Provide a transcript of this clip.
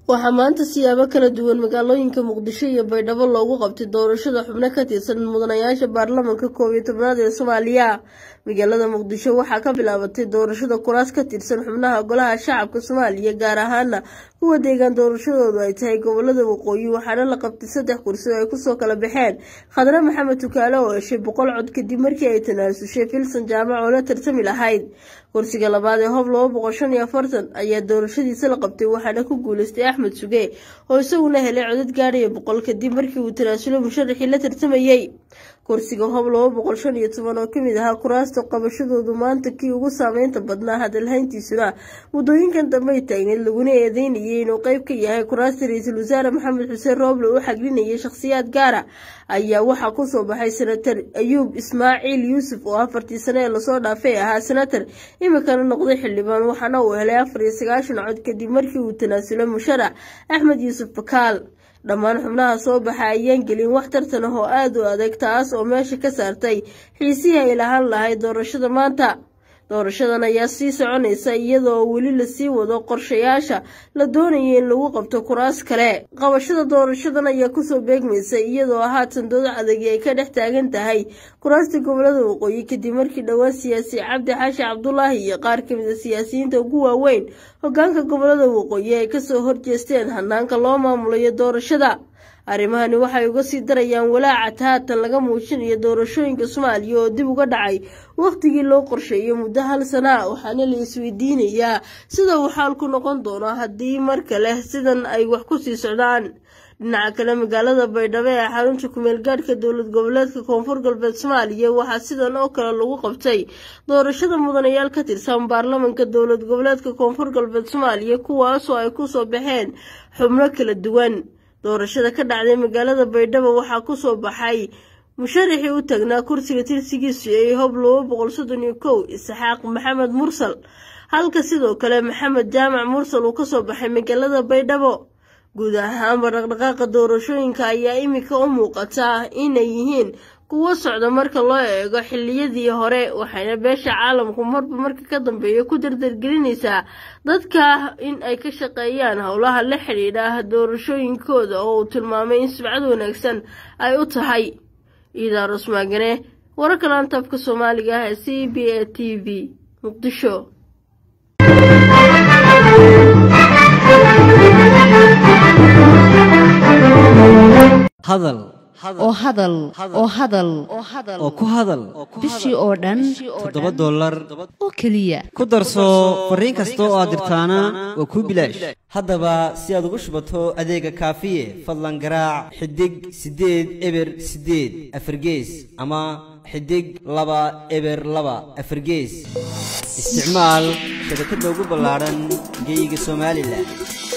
waxaa maanta siyaabo kala duwan magaalooyinka muqdisho iyo baydhabo loogu qabtay doorashada xubno ka tirsan mudanayaasha baarlamanka koob iyo tobnaad ee soomaaliya magaalada muqdisho waxaa ka bilaabatay doorashada kuraas ka tirsan xubnaha golaha shacabka soomaaliya gaar ahaana kuwa deegaan doorashadoodu ay tahay gobolada waqooyi waxaana la qabtay saddex kursi oo ay kusoo kala baxeen khadre maxamed tukaale oo heshay boqol cod kadib markii ay tanaasushay filsan jaamac oo la tartami lahayd kursiga labaad ee hob laba boqol shan iyo afartan ayaa doorashadiisa la qabtay waxaana ku guuleystay axmed suge oo isaguna helay codad gaadhaya boqol kadib markii uu tanaasulo musharaxii la tartamayey kursiga hob laba boqol shan iyo toban oo kamid ahaa kuraasta qabashadoodu maanta kii ugu saameynta badnaa hadalhayntiisuna muddooyinkan dambey taagneed laguna eedeynayay inuu qeyb ka yahay kuraasta ra-iisul wasaare maxamed xuseen rooble u xaglinayay shakhsiyaad gaara ayaa waxaa kusoo baxay senatar ayuub ismaaciil yuusuf oo afartii sane ee lasoo dhaafay ahaa senatar imikana noqday xildhibaan waxaana uu helay afar iyo sagaashan cod kadib markii uu tanaasulay musharax axmed yuusuf bakaal dhammaan xubnaha soo baxa ayaan gelin wax tartan ah oo aada u adag taas oo meesha ka saartay xiisihii ay lahaan lahayd doorashada maanta doorashadan ayaa sii soconaysa iyadoo weli lasii wado qorshayaasha la doonaya in lagu qabto kuraas kale qabashada doorashadan ayaa kusoo beegmaysa iyadoo haatan dood adagi ay ka dhex taagan tahay kuraasta gobolada waqooyi kadib markii dhowaan siyaasi cabdi xaashi cabdulaahi iyo qaar kamid a siyaasiyiinta ugu waaweyn hogaanka gobolada waqooyi ay kasoo horjeesteen hanaanka loo maamulayo doorashada arrimahani waxay uga sii darayaan walaaca haatan laga muujinayo doorashooyinka soomaaliya oo dib uga dhacay wakhtigii loo qorsheeyo muddo hal sana ah waxaana la isweydiinayaa sida uu xaalku noqon doono haddii mar kale sidan ay wax kusii socdaan dhinaca kale magaalada baydhabo ee xarunta kumeel gaadhka dowlad goboleedka koonfur galbeed soomaaliya waxaa sidan oo kale lagu qabtay doorashada mudanayaal ka tirsan baarlamanka dowlad goboleedka koonfur galbeed soomaaliya kuwaasoo ay kusoo baxeen xubno kala duwan doorashada ka dhacday magaalada baydhabo waxaa kusoo baxay musharaxii u tagnaa kursiga tirsigiisu ee hob laba boqol soddon iyo kow isxaaq maxamed mursal halka sidoo kale maxamed jaamac mursal uu kasoo baxay magaalada baydhabo guud ahaanba dhaqdhaqaaqa doorashooyinka ayaa imika u muuqata inay yihiin kuwo socda marka loo eego xiliyadii hore waxayna beesha caalamku marba marka ka dambeeya ku dardargelinaysaa dadka in ay ka shaqeeyaan howlaha la xidhiidha doorashooyinkooda oo uu tilmaamay in sibcad wanaagsan ay u tahay iidaaros maagane wararka laantaabka soomaaliga ah ee c b a t v muqdisho hadal oo hadal oo hadal oo ku hadal bishii oo dhan toddoba dollar oo keliya ku darso fariin kasta oo aad dirtaana waa kuu bilaash haddaba si aad ugu shubato adeega kaafiye fadlan garaac xidig siddeed eber siddeed afargees ama xidig laba eber laba afargees isticmaal shabakadda ugu ballaadhan geyga somalilan